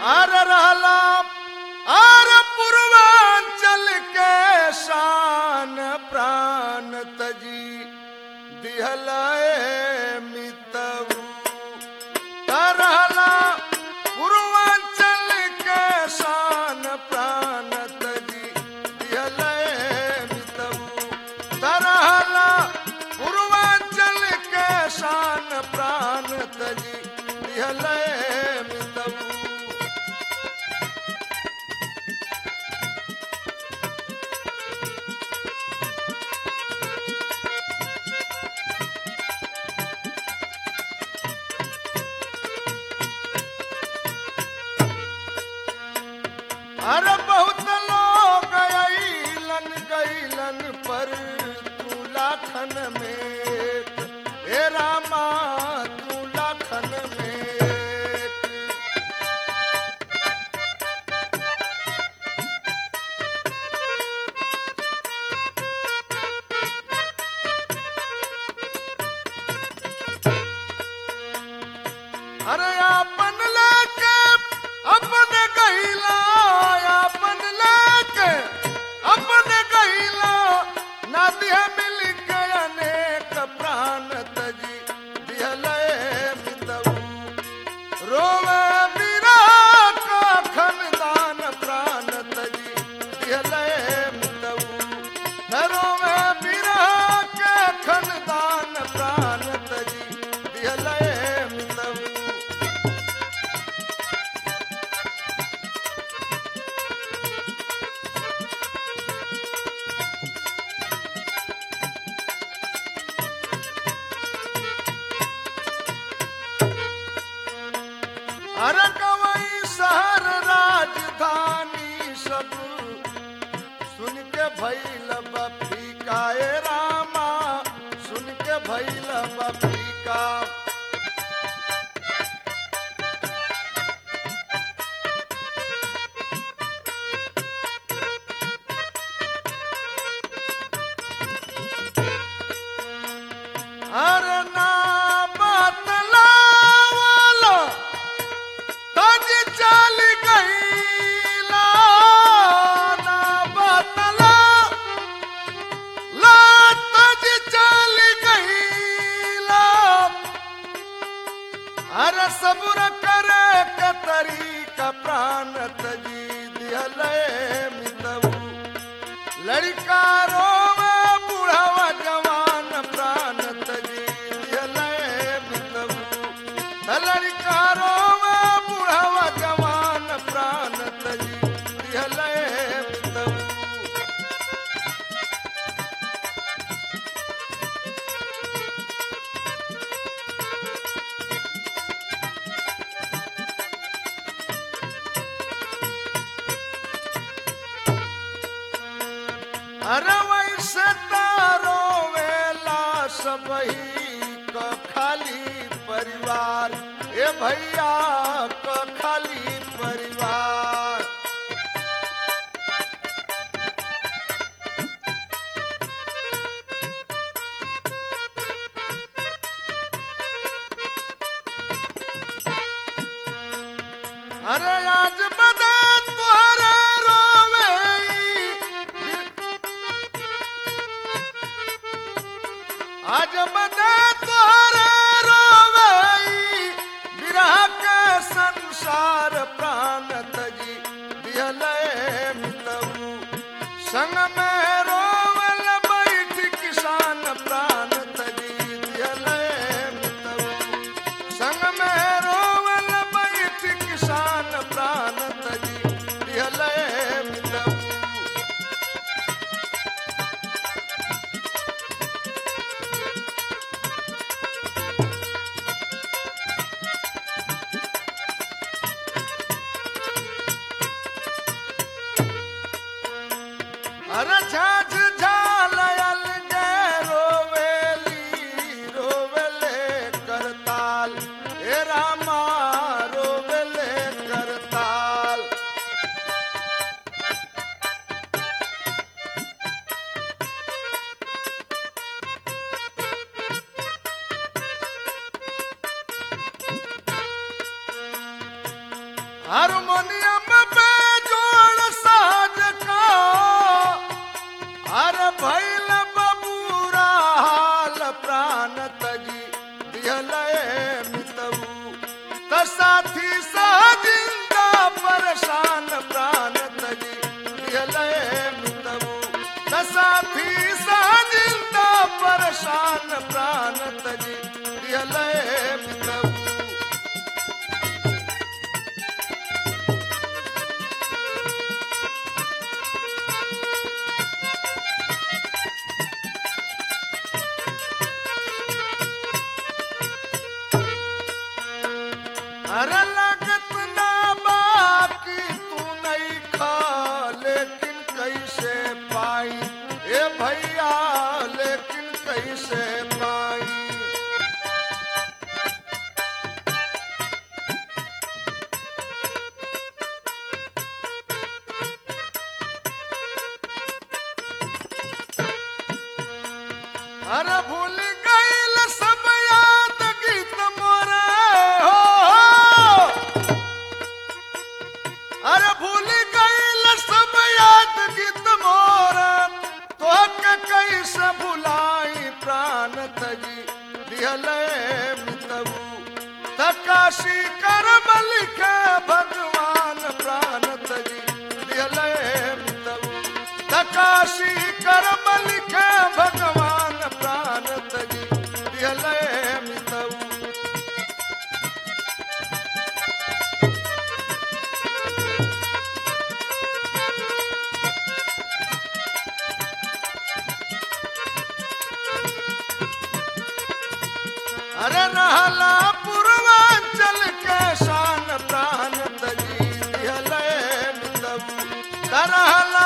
अर रहला अर पूर्वांचल के शान प्राण तजी दिहल मितऊ तरहला पूर्वांचल के शान प्राण तजी दिहल मितऊ तरहला पूर्वांचल के शान प्राण तजी दिहल मितऊ अरे बहुत लोग अइलन गइलन पर तू लाखन में हे रामा तू लाखन में अरे आपन लेके अपन गहिला आपन लेके अपन गहिला नदिया मिल के अनेक प्राण तजी दिहले मितऊ रोवे बीरा का खनदान प्राण तजी दिहले मितऊ न रोवे बीरा के खनदान प्राण तजी दिहले मितऊ अरे कवई शहर राजधानी सब सुन के भैल बफीका ए रामा सुन के भैल बफीका अरे ना बतलावला तज चल गईला ना बतला ला तज चल गईला अरे सबुर करे के तरीका प्राण तजी दिहले मितऊ लड़का रोवे बूढ़वा जवान प्राण तजी दिहले मितऊ लड़का रोवे बूढ़वा जवान प्राण तजी दिहले मितऊ अरे वैसे तारो वेला सबही क खाली परिवार ए भैया क खाली परिवार अरे आज बदा तुहरे रोवे आज बदा तुहरे रोवे विरह के संसार प्राण तजी दिहले मितऊ संग में रोवल बैठ किसान प्राण तजी दिहले मितऊ संग में रोवल बैठ किसान प्राण तजी दिहले मितऊ अरे झाझ झालयल गे रोवेली रोवेले करताल हे रामा रोवेले करताल हारमोनियम पे जोड़ साज का अरे भैल बबूरा हाल प्राण तजी दिहलए मितऊ त साथी सहजिंदा परेशान प्राण तजी दिहलए मितऊ त साथी सहजिंदा परेशान प्राण तजी दिहलए मितऊ अरे लागत ना बाकी तू नहीं खा लेकिन कैसे पाई ए भैया लेकिन कैसे पाई अरे भूल गईल सब याद गीत मोरे हो अरे भूल गईल सब याद गीत मोरे तो के कैसे भुलाई प्राण तजी दिहले मितबू तकाशी करम लिखे भगवान प्राण तजी दिहले मितबू तकाशी करम लिखे भगवान प्राण तजी दिहले मितबू अरे रहला पूर्वांचल के शान प्राण तजी दिहले मितबू रहला